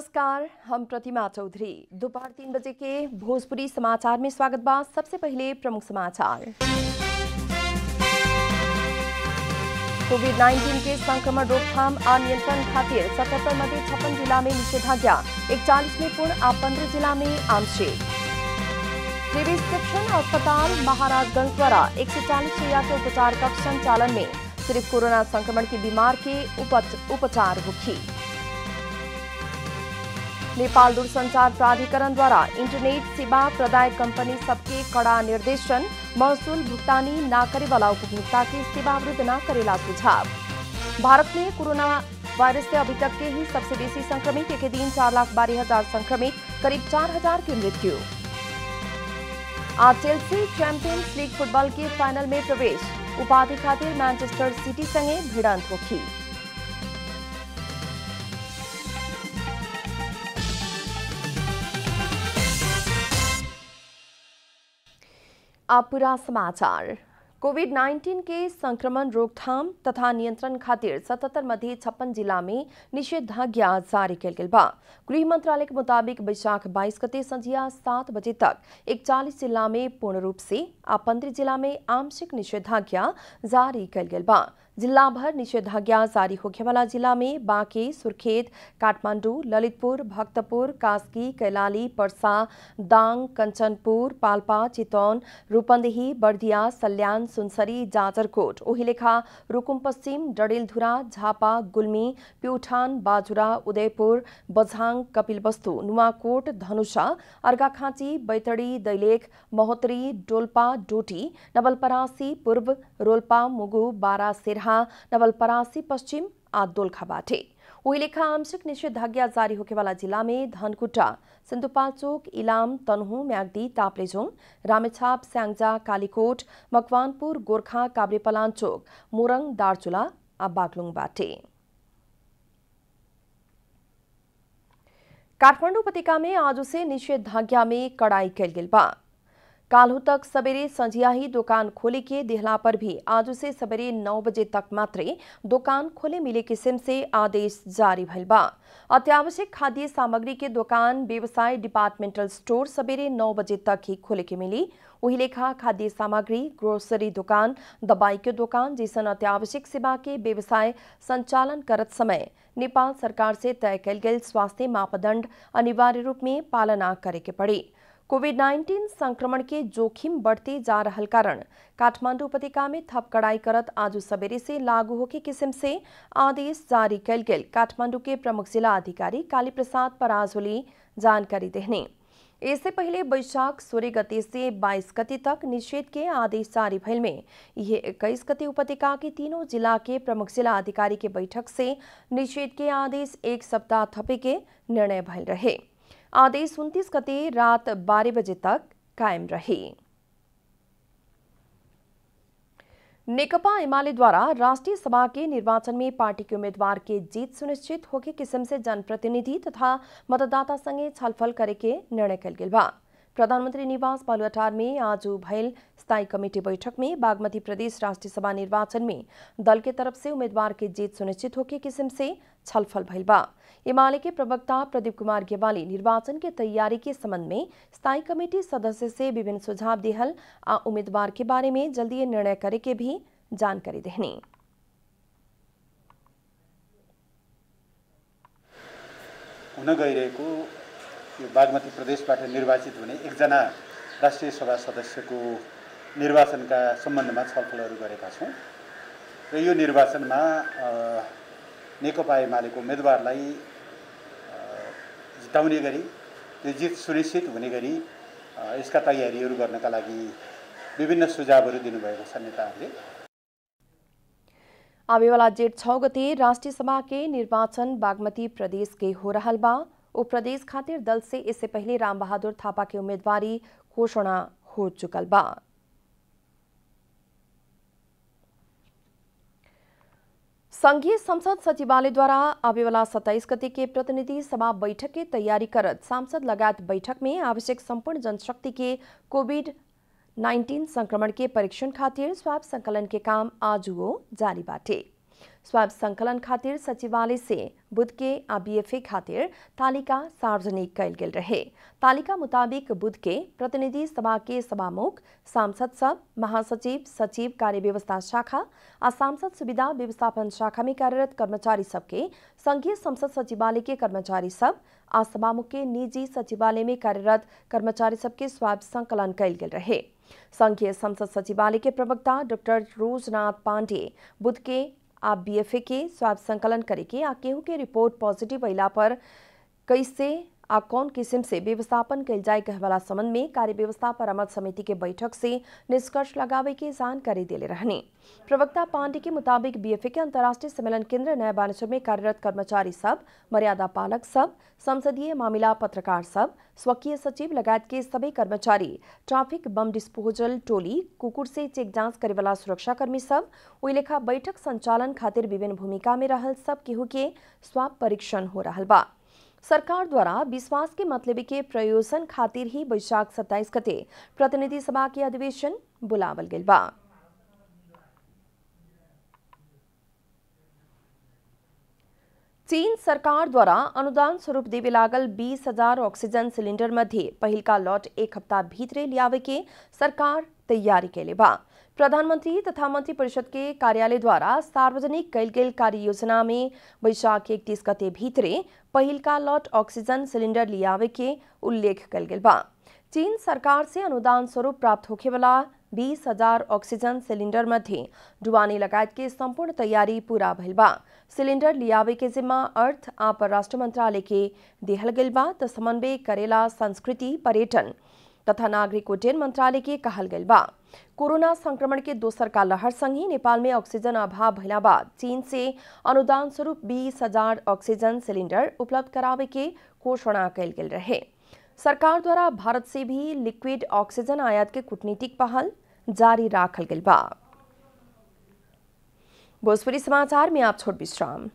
नमस्कार हम प्रतिमा चौधरी दोपहर तीन बजे के भोजपुरी समाचार में स्वागत बा सबसे पहले प्रमुख समाचार कोविड 19 के संक्रमण रोकथाम और नियंत्रण खातिर सतहत्तर मध्ये छप्पन जिला में निषेधाज्ञा इकचालीस में पूर्ण और पंद्रह जिला में आंशिक त्रिवी शिक्षण अस्पताल महाराजगंज द्वारा एक सौ चालीस शैया के उपचार कक्ष संचालन में सिर्फ कोरोना संक्रमण के बीमार के उपच- उपचार मुखी नेपाल दूरसंचार प्राधिकरण द्वारा इंटरनेट सेवा प्रदायक कंपनी सबके कड़ा निर्देशन महसूल भुगतानी न करे वाला उपभोक्ता की सेवा अवरुद्ध न करेला सुझाव भारत में कोरोना वायरस से अभी तक के ही सबसे बेसी संक्रमित एक दिन चार लाख बारह हजार संक्रमित करीब चार हजार की मृत्यु आज चेल्सी चैंपियंस लीग फुटबॉल के फाइनल में प्रवेश उपाधि खातिर मैनचेस्टर सिटी संगे भिड़ंत होखी अब पूरा समाचार कोविड 19 के संक्रमण रोकथाम तथा नियंत्रण खातिर सतहत्तर मध्ये छप्पन जिला में निषेधाज्ञा जारी कल गेल बा गृह मंत्रालय के मुताबिक बैशाख 22 गते संझिया सात बजे तक इकचालीस जिला में पूर्ण रूप से आ पंद्रह जिला में आंशिक निषेधाज्ञा जारी कल गेल बा जिला भर निषेधाज्ञा जारी होखे वाला जिला में बांके सुर्खेत काठमांडू ललितपुर भक्तपुर कास्की कैलाली पर्सा दाङ कञ्चनपुर पाल्पा चितवन रूपन्देही बर्दिया सल्यान सुनसरी जाजरकोट ओहिलेखा रुकुम पश्चिम डडेलधुरा झापा गुल्मी प्युठान बाजुरा उदयपुर बझाङ कपिलवस्तु नुवाकोट धनुषा अर्घाखाँची बैतडी दैलेख महोत्तरी डोल्पा डोटी नवलपरासी पूर्व रोल्पा मुगु बारा सिरहा नवलपरासी पश्चिम आ दोलखाबाटे उहिलेखा आंशिक निषेधाज्ञा जारी होके वाला जिला में धनकुटा सिन्धुपाल्चोक इलाम तनहु म्याग्दी ताप्लेजोङ रामेछाप स्याङ्जा कालीकोट मकवानपुर गोर्खा काभ्रेपलाञ्चोक मोरङ दार्चुला आ बागलुङबाटे काठमाडौँ उपत्यका में आज से निषेधाज्ञा में कड़ाई कैल गेल बा काल्हू तक सवेरे संझिया ही दुकान खोले के दिहला पर भी आज से सवेरे नौ बजे तक मात्रे दुकान खोले मिले किस्म से आदेश जारी भइल बा अत्यावश्यक खाद्य सामग्री के दुकान व्यवसाय डिपार्टमेंटल स्टोर सवेरे नौ बजे तक ही खोले के मिली वही लेखा खाद्य सामग्री ग्रोसरी दुकान दवाई के दुकान जैसन अत्यावश्यक सेवा के व्यवसाय संचालन करत समय नेपाल सरकार से तय कल गेल स्वास्थ्य मापदंड अनिवार्य रूप में पालना करे के पड़ी कोविड 19 संक्रमण के जोखिम बढ़ते जा रहल कारण काठमांडू उपत्यका में थप कड़ाई करत आज सवेरे से लागू होके किस्म से आदेश जारी कल गेल काठमांडू के प्रमुख जिला अधिकारी काली प्रसाद पराजोली जानकारी देहने इससे पहले बैशाख सोलह गते से 22 गते तक निषेध के आदेश जारी भइल में ये इक्कीस गते उपत्यका के तीनों जिला के प्रमुख जिला अधिकारी के बैठक से निषेध के आदेश एक सप्ताह थपे के निर्णय भइल रहे आदेश उन्तीस गते रात बारह बजे तक कायम रहे नेकपा एमाले द्वारा राष्ट्रीय सभा के निर्वाचन में पार्टी के उम्मीदवार के जीत सुनिश्चित होके किस्म से जनप्रतिनिधि तथा मतदाता संगे छलफल करे के निर्णय कल गेल बा प्रधानमंत्री निवास बालुआटार में आज भयल स्थायी कमेटी बैठक में बागमती प्रदेश राष्ट्रीय सभा निर्वाचन में दल के तरफ से उम्मीदवार के जीत सुनिश्चित होके किस्म से छलफल भइल बा एमाले के प्रवक्ता प्रदीप कुमार गेवाली निर्वाचन के तैयारी के संबंध में स्थायी कमेटी सदस्य से विभिन्न सुझाव दिहल आ उम्मीदवार के बारे में जल्दी निर्णय करे के भी जानकारी देहनी हुन गइरहेको यो बागमती प्रदेशबाट निर्वाचित हुने एकजना राष्ट्रिय सभा सदस्यको निर्वाचनका सम्बन्धमा छलफलहरू गरेका छौँ र यो निर्वाचनमा अ, नेकपा एमालेको उम्मेदवारलाई अ, जिताउने गरी त्यो जित सुनिश्चित हुने गरी अ, यसका तयारीहरू गर्नका लागि विभिन्न सुझावहरू दिनुभएको छ नेताहरूले आवे वाला जेठ छह गते राष्ट्रीय सभा के निर्वाचन बागमती प्रदेश के हो रहल बा उप प्रदेश खातिर दल से इससे पहले राम बहादुर थापा के उम्मीदवारी घोषणा हो चुकल बा संघीय संसद सचिवालय द्वारा आवे वाला सत्ताईस गते के प्रतिनिधि सभा बैठक के तैयारी करत सांसद लगायत बैठक में आवश्यक संपूर्ण जनशक्ति के कोविड 19 संक्रमण के परीक्षण खातिर स्वाब संकलन के काम आज जारी बाटे स्वाब संकलन खातिर सचिवालय से बुध के आ बीएफए खातिर तालिका सार्वजनिक कैल गेल रहे तालिका मुताबिक बुध के प्रतिनिधि सभा के सभामुख सांसद सब महासचिव सचिव कार्य व्यवस्था शाखा आ सांसद सुविधा व्यवस्थापन शाखा में कार्यरत कर्मचारी सबके संघीय संसद सचिवालय के कर्मचारी सब आ सभामुख के निजी सचिवालय में कार्यरत कर्मचारी सबके स्वाब संकलन कैल गेल रहे संघीय संसद सचिवालय के प्रवक्ता डॉक्टर रोजनाथ पांडे बुध के आ बीएफए के स्वाब संकलन करे के आ केहू के रिपोर्ट पॉजिटिव अला पर कैसे आ कौन किस्म से व्यवस्थापन कैल जाए कहवाला संबंध में कार्य व्यवस्था परामर्श समिति के बैठक से निष्कर्ष लगावे के जानकारी दिले रहने प्रवक्ता पांडे के मुताबिक बीएफए के अंतर्राष्ट्रीय सम्मेलन केंद्र नया बानेश्वर में कार्यरत कर्मचारी सब मर्यादा पालक सब संसदीय मामला पत्रकार सब स्वकीय सचिव लगायत के सभी कर्मचारी ट्रैफिक बम डिस्पोजल टोली कुकुर से चेक जांच करे वाला सुरक्षाकर्मी सब ओई लेखा बैठक संचालन खातिर विभिन्न भूमिका में रहल सब केहू के स्वाब परीक्षण हो रहल बा सरकार द्वारा विश्वास के मतलब के प्रयोजन खातिर ही बैशाख सत्ताईस गते प्रतिनिधि सभा के अधिवेशन बुलावल गेल बा चीन सरकार द्वारा अनुदान स्वरूप देवे लागल बीस हजार ऑक्सीजन सिलेंडर मध्ये पहिलका लॉट एक हफ्ता भीतरे लियावे के सरकार तैयारी कैले बा प्रधानमंत्री तथा मंत्री परिषद के कार्यालय द्वारा सार्वजनिक कैल गेल कार्य योजना में बैशाख इकतीस गते भीतरे पहिलका लॉट ऑक्सीजन सिलेंडर लियावे के उल्लेख कैल गेल बा चीन सरकार से अनुदान स्वरूप प्राप्त होखे वाला बीस हजार ऑक्सीजन सिलेंडर मध्ये डुबानी लगायत के संपूर्ण तैयारी पूरा भइल बा सिलेंडर लियावे के जिम्मा अर्थ आ परराष्ट्र मंत्रालय के दिहल गेल बा त समन्वय करेला संस्कृति पर्यटन तथा नागरिक उड्डयन मंत्रालय के कहल गेल बा कोरोना संक्रमण के दोसर का लहर संग ही नेपाल में ऑक्सीजन अभाव भइला बाद चीन से अनुदान स्वरूप बीस हजार ऑक्सीजन सिलेंडर उपलब्ध करावे के घोषणा कैल गेल रहे सरकार द्वारा भारत से भी लिक्विड ऑक्सीजन आयात के कूटनीतिक पहल जारी राखल गेल बा भोजपुरी समाचार में आप छोट विश्राम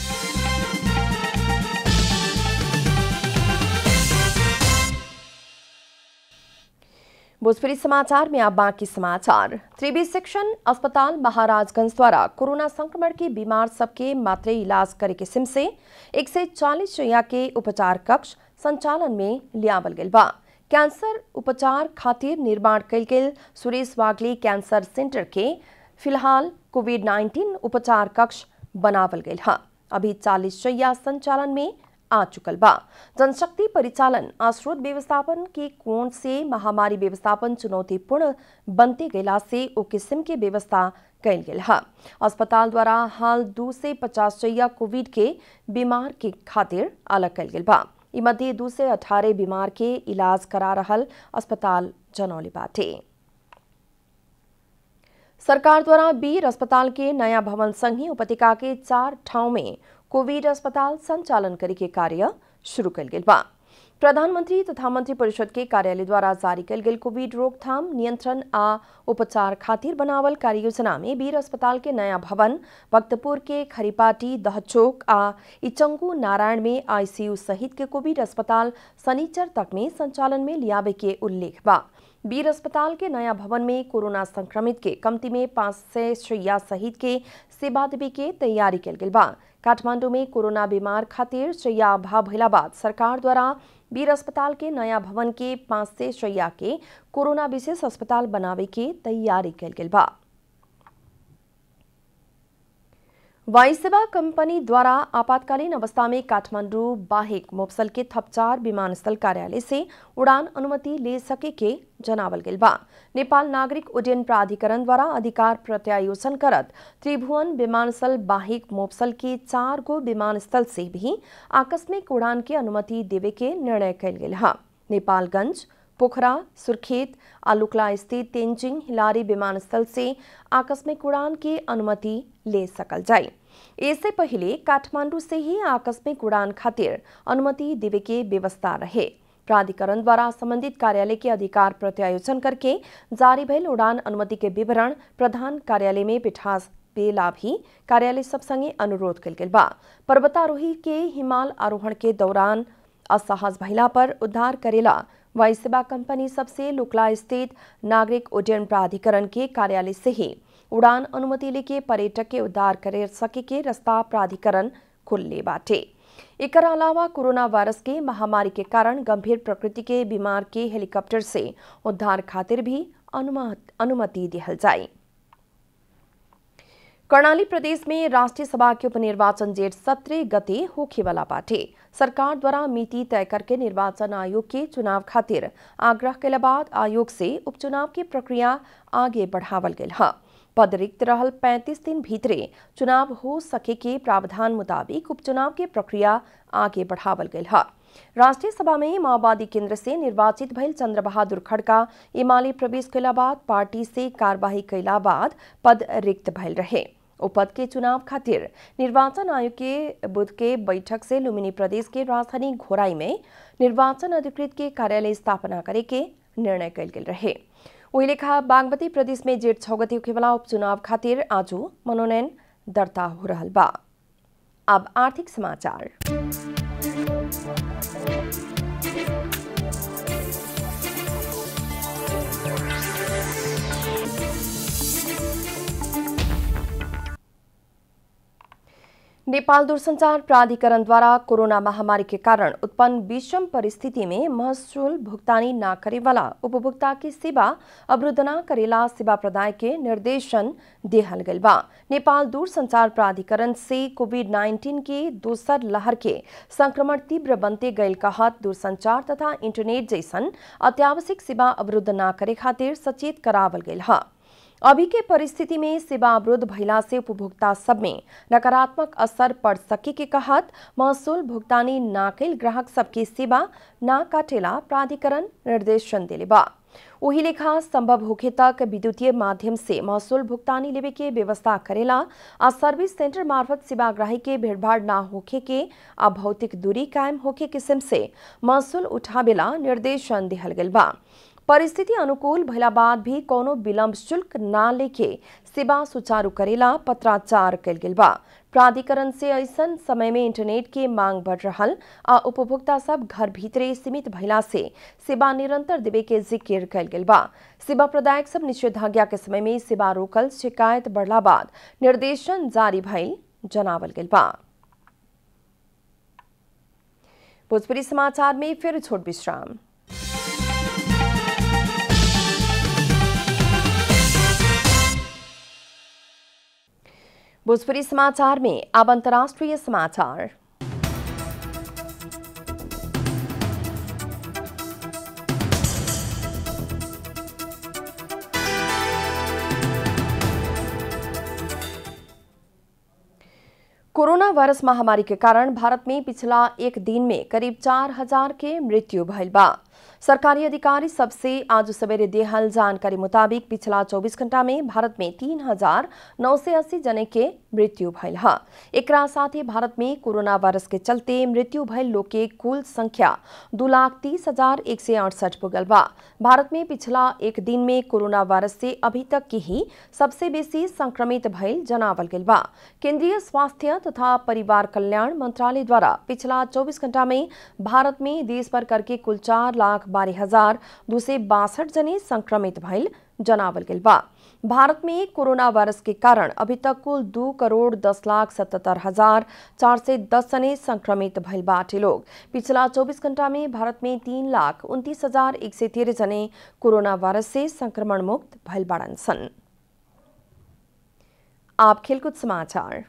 भोजपुरी समाचार में आप बाकी समाचार त्रिवी सेक्शन अस्पताल महाराजगंज द्वारा कोरोना संक्रमण के बीमार सबके मात्रे इलाज करे के सिम से एक से चालीस शैया के उपचार कक्ष संचालन में लियावल गेल बा कैंसर उपचार खातिर निर्माण कैल गेल सुरेश वागले कैंसर सेंटर के फिलहाल कोविड 19 उपचार कक्ष बनावल गेल है अभी चालीस शैया संचालन में आ चुकल बा जनशक्ति परिचालन आ स्रोत व्यवस्थापन के कोण से महामारी व्यवस्थापन चुनौतीपूर्ण बनते गेला से ओ किस्म के व्यवस्था कैल गेल है अस्पताल द्वारा हाल दू से पचास शैया कोविड के बीमार के खातिर अलग कैल गेल बा ई मध्य दू से अठारह बीमार के इलाज करा रहल अस्पताल जनौली बाटे सरकार द्वारा बीर अस्पताल के नया भवन संग ही उपत्यका के चार ठाव में कोविड अस्पताल संचालन करे के कार्य शुरू कल गेल बा प्रधानमंत्री तथा मंत्री परिषद के कार्यालय द्वारा जारी कल गेल कोविड रोकथाम नियंत्रण आ उपचार खातिर बनावल कार्य योजना में बीर अस्पताल के नया भवन भक्तपुर के खरीपाटी दहचोक आ इचंगू नारायण में आईसीयू सहित के कोविड अस्पताल शनिचर तक में संचालन में लियावे के उल्लेख बा बीर अस्पताल के नया भवन में कोरोना संक्रमित के कमती में पाँच सय शैया सहित के सेवा देवे के तैयारी कल गेल बा काठमांडू में कोरोना बीमार खातिर शैया अभाव भइला बाद सरकार द्वारा बीर अस्पताल के नया भवन के पाँच सय शैया के कोरोना विशेष अस्पताल बनावे के तैयारी कल गेल बा वायुसेवा कंपनी द्वारा आपातकालीन अवस्था में काठमांडू बाहेक मोपसल के थप चार विमानस्थल कार्यालय से उड़ान अनुमति ले सके के जनावल गेल बा नेपाल नागरिक उड्डयन प्राधिकरण द्वारा अधिकार प्रत्यायोजन करत त्रिभुवन विमानस्थल बाहेक मोपसल के चार गो विमानस्थल से भी आकस्मिक उड़ान के अनुमति देवे के निर्णय कल गेल है नेपालगंज पोखरा सुर्खेत आलुकला स्थित तेंजिंग हिलारी विमानस्थल से आकस्मिक उड़ान की अनुमति ले सकल जाए इससे पहले काठमांडू से ही आकस्मिक उड़ान खातिर अनुमति देवे के व्यवस्था रहे प्राधिकरण द्वारा संबंधित कार्यालय के अधिकार प्रत्यायोजन करके जारी भइल उड़ान अनुमति के विवरण प्रधान कार्यालय में बिठा पेला भी कार्यालय सब संगे अनुरोध कल गेल बा पर्वतारोही के हिमाल आरोहण के दौरान असहज भइला पर उद्धार करेला वायुसेवा कंपनी सबसे लुकला स्थित नागरिक उड्डयन प्राधिकरण के कार्यालय से ही उड़ान अनुमति लेके पर्यटक के उद्धार करे सके के रास्ता प्राधिकरण खुलले बाटे एकर अलावा कोरोना वायरस के महामारी के कारण गंभीर प्रकृति के बीमार के हेलीकॉप्टर से उद्धार खातिर भी अनुमति दिहल जाए कर्णाली प्रदेश में राष्ट्रीय सभा के उपनिर्वाचन जेठ सत्रह गते होखे वाला बाटे सरकार द्वारा मिति तय करके निर्वाचन आयोग के चुनाव खातिर आग्रह के बाद आयोग से उपचुनाव की प्रक्रिया आगे बढ़ावल गेल है पद रिक्त रहल 35 दिन भीतरे चुनाव हो सके के प्रावधान मुताबिक उपचुनाव की प्रक्रिया आगे बढ़ावल गेल है राष्ट्रीय सभा में माओवादी केंद्र से निर्वाचित भइल चंद्र बहादुर खड़का इमाली प्रवेश कैला बाद पार्टी से कार्यवाही कैला बाद पद रिक्त भइल रहे उपद के चुनाव खातिर निर्वाचन आयोग के बुध के बैठक से लुम्बिनी प्रदेश के राजधानी घोराई में निर्वाचन अधिकृत के कार्यालय स्थापना करे के निर्णय कल गेल रहे वही लेखा बागमती प्रदेश में जेठ छौ गते होखेवाला उपचुनाव खातिर आज मनोनयन दर्ता हो रहा बा अब आर्थिक समाचार नेपाल दूरसंचार प्राधिकरण द्वारा कोरोना महामारी के कारण उत्पन्न विषम परिस्थिति में महसूल भुगतानी न करे वाला उपभोक्ता की सेवा अवरुद्ध न करेला सेवा प्रदाय के निर्देशन देहल गल बा नेपाल दूरसंचार प्राधिकरण से कोविड 19 के दोसर लहर के संक्रमण तीव्र बनते गयल कहत दूरसंचार तथा इंटरनेट जैसन अत्यावश्यक सेवा अवरुद्ध न करे खातिर सचेत करावल गयल है अभी के परिस्थिति में सेवा अवरुद्ध भइला से उपभोक्ता सब में नकारात्मक असर पड़ सके के कहत महसूल भुगतानी ना कैल ग्राहक सबके सेवा ना काटेला प्राधिकरण निर्देशन दिले बा वही लेखा संभव होखे तक विद्युतीय माध्यम से महसूल भुगतानी लेवे के व्यवस्था करेला आ सर्विस सेंटर मार्फत सेवाग्राही के भीड़भाड़ ना होखे के आ भौतिक दूरी कायम होखे किस्म से महसूल उठावेला निर्देशन दिहल गेल बा परिस्थिति अनुकूल भइला बाद भी कोनो विलम्ब शुल्क ना लेके सेवा सुचारू करेला पत्राचार कल गेल बा प्राधिकरण से ऐसन समय में इंटरनेट के मांग बढ़ रहल आ उपभोक्ता सब घर भीतरे सीमित भइला से सेवा निरंतर देवे के जिक्र कल गेल बा सेवा प्रदायक सब निषेधाज्ञा के समय में सेवा रोकल शिकायत बढ़ला बाद निर्देशन जारी भइल जनावल गेल बा भोजपुरी समाचार में फिर छोट विश्राम भोजपुरी समाचार में अब अंतर्राष्ट्रीय समाचार कोरोना वायरस महामारी के कारण भारत में पिछला एक दिन में करीब चार हजार के मृत्यु भइल बा सरकारी अधिकारी सबसे आज सवेरे देहल जानकारी मुताबिक पिछला 24 घंटा में भारत में तीन हजार नौ सौ अस्सी जने के मृत्यु भइल है एकरा साथ ही भारत में कोरोना वायरस के चलते मृत्यु भइल लोग के कुल संख्या दो लाख तीस हजार एक सौ अड़सठ पुगल बा भारत में पिछला एक दिन में कोरोना वायरस से अभी तक की ही सबसे बेसी संक्रमित भइल जनावल गेल बा केंद्रीय स्वास्थ्य तथा परिवार कल्याण मंत्रालय द्वारा पिछला 24 घंटा में भारत में देश भर करके कुल चार लाख बारह हजार दो सौ बासठ जने संक्रमित भइल जनावल गेल बा भारत में कोरोना वायरस के कारण अभी तक कुल दो करोड़ दस लाख सतहत्तर हजार चार सौ दस जने संक्रमित भइल बाटे लोग पिछला 24 घंटा में भारत में तीन लाख उनतीस हजार एक सौ तेरह जने कोरोना वायरस से संक्रमण मुक्त भइल बाड़न सन आप खेलकूद समाचार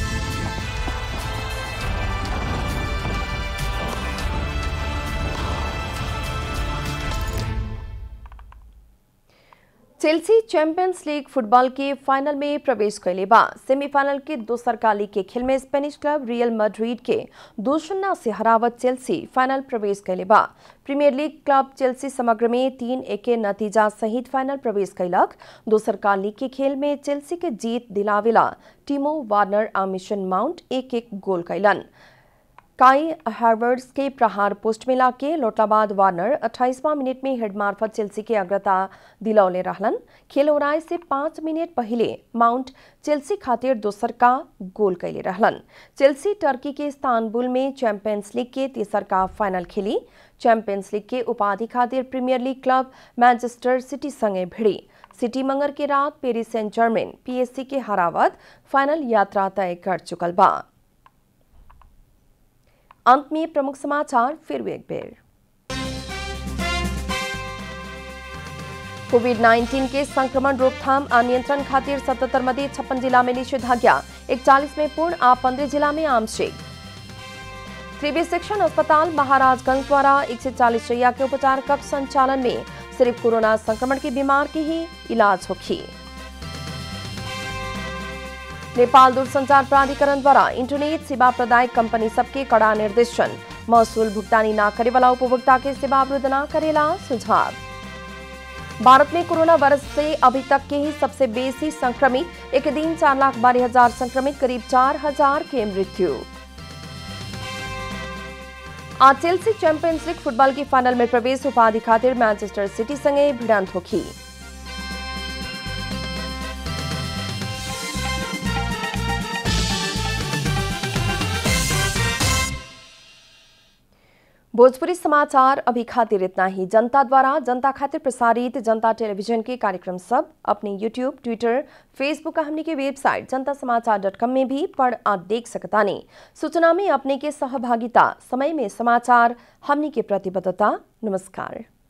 चेल्सी चैंपियंस लीग फुटबॉल के फाइनल में प्रवेश कैले बा सेमीफाइनल के दोसर का लीग के खेल में स्पेनिश क्लब रियल मैड्रिड के दो शून्य से हरावत चेल्सी फाइनल प्रवेश कैले बा प्रीमियर लीग क्लब चेल्सी समग्र में तीन एक के नतीजा सहित फाइनल प्रवेश कैलक दोसर का लीग के खेल में चेल्सी के जीत दिलावेला टीमो वार्नर आ मिशन माउंट एक एक गोल कैलन काई हार्वर्ड्स के प्रहार पोस्ट में लाके लौटलाबाद वार्नर 28वां मिनट में हेड मार्फत चेल्सी के अग्रता दिलौले रहलन खेल ओराय से पाँच मिनट पहले माउंट चेल्सी खातिर दोसर का गोल कैले रहलन चेल्सी टर्की के इस्तानबुल में चैंपियंस लीग के तेसर का फाइनल खेली चैंपियंस लीग के उपाधि खातिर Premier League club Manchester City संगे भिड़ी सिटी मंगर के रात पेरिस सेंट जर्मन पीएससी के हरावत फाइनल यात्रा तय कर चुकल बा अंत में प्रमुख समाचार फिर एक बेर कोविड 19 के संक्रमण रोकथाम और नियंत्रण खातिर सतहत्तर मध्य छप्पन जिला में निषेधाज्ञा इकतालीस में पूर्ण आ पंद्रह जिला में आंशिक त्रिवी सेक्शन अस्पताल महाराजगंज द्वारा एक सौ चालीस शैया के उपचार कक्ष संचालन में सिर्फ कोरोना संक्रमण के बीमार की ही इलाज होगी नेपाल दूरसंचार प्राधिकरण द्वारा इंटरनेट सेवा प्रदायक कंपनी सबके कड़ा निर्देशन महसूल भुगतानी न करे वाला उपभोक्ता के सेवा अवरुद्ध न करेला सुझाव भारत में कोरोना वायरस से अभी तक के ही सबसे बेसी संक्रमित एक दिन चार लाख बारह हजार संक्रमित करीब चार हजार के मृत्यु आज चेल्सी चैंपियंस लीग फुटबॉल की फाइनल में प्रवेश उपाधि खातिर मैनचेस्टर सिटी संगे भिड़ंत होगी भोजपुरी समाचार अभी खातिर इतना ही जनता द्वारा जनता खातिर प्रसारित जनता टेलीविजन के कार्यक्रम सब अपने यूट्यूब ट्विटर फेसबुक हमने के वेबसाइट जनता समाचार डॉट कॉम में भी पढ़ आ देख सकता नहीं सूचना में अपने के सहभागिता समय में समाचार हमने के प्रतिबद्धता नमस्कार